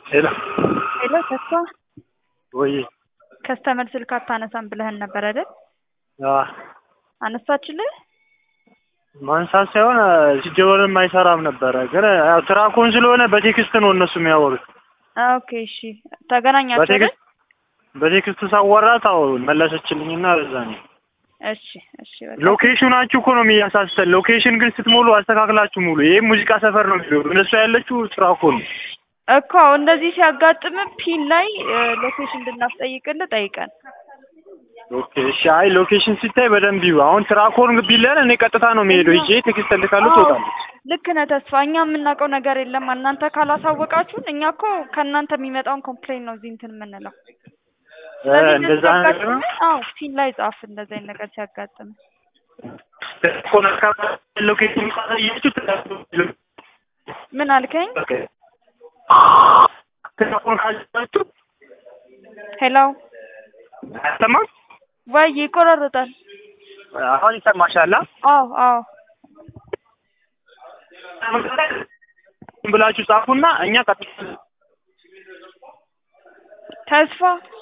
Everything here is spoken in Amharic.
ሄሎ ሄሎ ተስፋ ወይ ከስተመር ስልክ አታነሳም ብለህን ነበር አይደል? አነሳችልህ? ማንሳት ሳይሆን ሲጀመርም አይሰራም ነበረ። ግን ያው ትራኮን ስለሆነ በቴክስት ነው እነሱ የሚያወሩት። ኦኬ እሺ። ተገናኛችሁ አይደል? በቴክስት በቴክስት ሳወራት አዎ መለሰችልኝና በዛ ነው። እሺ እሺ። በቃ ሎኬሽናችሁ እኮ ነው የሚያሳስተን። ሎኬሽን ግን ስትሞሉ አስተካክላችሁ ሙሉ። ይሄ ሙዚቃ ሰፈር ነው የሚለው እነሱ ያለችው ትራኮ ነው። እኮ እንደዚህ ሲያጋጥም ፒን ላይ ሎኬሽን እንድናስጠይቅልህ ጠይቀን። ኦኬ እሺ። አይ ሎኬሽን ሲታይ በደንብ ይሁ። አሁን ትራኮን ቢለን እኔ ቀጥታ ነው የሚሄደው። ይዤ ቴክስት እልካለሁ፣ ትወጣለች። ልክ ነህ ተስፋ። እኛ የምናውቀው ነገር የለም እናንተ ካላሳወቃችሁን። እኛ እኮ ከእናንተ የሚመጣውን ኮምፕሌን ነው እዚህ እንትን የምንለው። ስለዚህ እንደዛ ነገር ነው። ሲያጋጥምህ፣ አዎ ፒን ላይ ጻፍ። እንደዚህ አይነት ነገር ሲያጋጥም ትራኮን አካባቢ ሎኬሽን ካሳያችሁ ትራኮን ምን አልከኝ? ትራኮን ካሳያችሁ ሄሎ አይሰማም? ወይ ይቆራረጣል። አሁን ይሰማሻል? አዎ አዎ ብላችሁ ጻፉና እኛ ቀጥታ ተስፋ